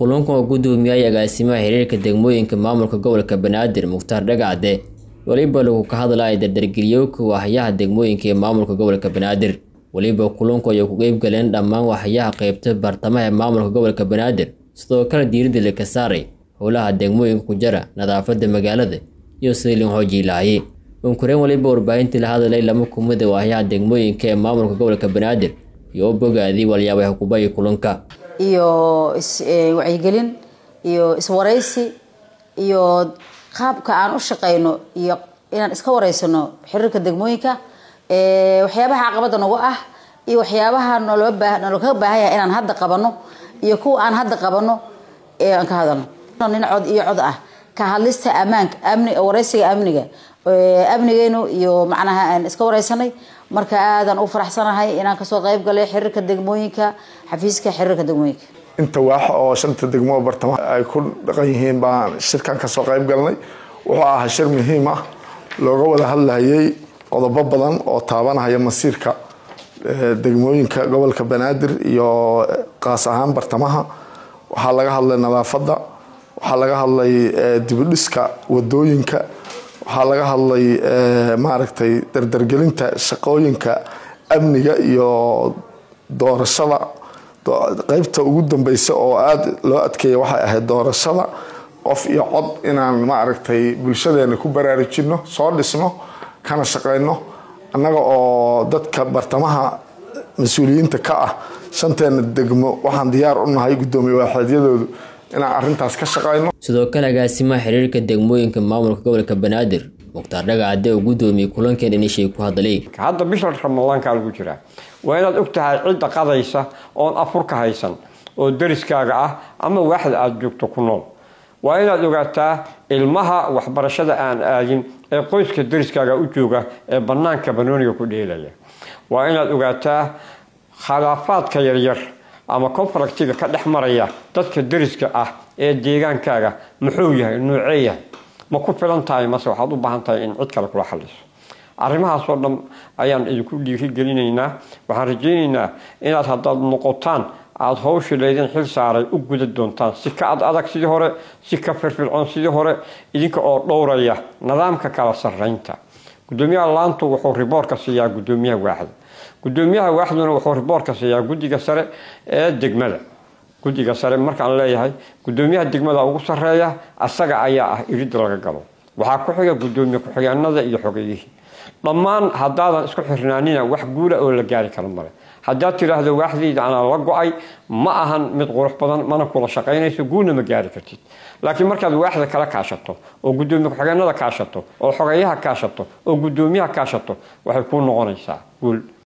kulankan oo gudoomiyay agaasimaha xiriirka degmooyinka maamulka gobolka banaadir mukhtaar dhagacde weliba lagu ka hadlaya dardargeliyowka waaxyaha degmooyinka ee maamulka gobolka banaadir weliba kulanku ayay ku qeyb galeen dhammaan waaxyaha qeybta bartamaha ee maamulka gobolka banaadir sidoo kale diiradda laka saaray howlaha degmooyinka ku jara nadaafada magaalada iyo sidii lin hoojii lahaye unkureen weliba warbaahintii la hadalay lama kumida waaxyaha degmooyinka ee maamulka gobolka banaadir iyo u bogaadii walyaabay hukubaya kulanka iyo iswacyigelin iyo iswaraysi iyo qaabka aan u shaqeyno iyo inaan iska wareysano xiriirka degmooyinka waxyaabaha caqabada nagu ah iyo waxyaabaha nalookaga baahan yahay inaan hadda qabano iyo kuwa aan hadda qabano aan ka hadalno nin cod iyo cod ah ka hadlista ammaanka amni wareysiga amniga amnigeenu iyo macnaha aan iska wareysanay marka aadan u faraxsanahay inaan kasoo qayb galay xiriirka degmooyinka xafiiska xiriirka degmooyinka inta waax oo shanta degmo bartamaha ay ku dhaqan yihiin baan shirkan kasoo qayb galnay wuxuu ahaa shir muhiim ah looga wada hadlayay qodobo badan oo taabanaya masiirka degmooyinka gobolka banaadir iyo qaas ahaan bartamaha waxaa laga hadlay nadaafadda waxaa laga hadlay dibidhiska wadooyinka waxaa laga hadlay maaragtay dardargelinta shaqooyinka amniga iyo doorashada qeybta ugu dambeysa oo aada loo adkeeya waxay ahayd doorashada qof iyo cod inaan maaragtay bulshadeena ku baraarujino soo dhisno kana shaqeyno annaga oo dadka bartamaha mas-uuliyiinta ka ah shanteena degmo waxaan diyaar u nahay guddoomiye waaxeedyadoodu inaan arintaas ka shaqeyno sidoo kale agaasimaha xiriirka degmooyinka maamulka gobolka banaadir mukhtaar dhagacade oo gudoomiyey kulankeen inishay ku hadlay hadda bisha ramadaankaa lagu jiraa waa inaad og tahay cidda qadaysa oon afurka haysan oo dariskaaga ah ama waaxda aada joogto ku nool waa inaad ogaataa ilmaha waxbarashada aan aadin ee qoyska dariskaaga u jooga ee banaanka banooniga ku dheelaya waa inaad ogaataa khilaafaadka yaryar ama conflictiga ka dhex maraya dadka dariska ah ee deegaankaaga muxuu yahay nuucee yahay ma ku filan tahay mase waxaad u baahan tahay in cid kale kula xaliso arrimahaasoo dhan ayaan idinku dhiirigelinaynaa waxaan rajaynaynaa inaad haddaad noqotaan aada hawshii laydin xil saaray u guda doontaan si ka ad adag sidii hore si ka firfircoon sidii hore idinka oo dhowraya nidaamka kala sarreynta gudoomiyaha laantu wuxuu riboorka siiyaa gudoomiyaha waaxda gudoomiyaha waaxduna wuxuu riboorka siiyaa guddiga sare ee degmada guddiga sare markaan leeyahay gudoomiyaha degmada ugu sareeya asaga ayaa ah iridda laga galo waxaa ku xiga gudoomiye ku-xigeenada iyo xogeyihii dhammaan haddaadan isku xirnaanina wax guula oo la gaari karo male haddaad tidhaahdo waaxdayda anaa la go-ay ma ahan mid qurux badan mana kula shaqaynayso guulna ma gaari kartid laakiin markaad waaxda kala kaashato oo gudoomiye ku-xigeenada kaashato oo xogeyaha kaashato oo gudoomiyaha kaashato waxay kuu noqonaysaa guul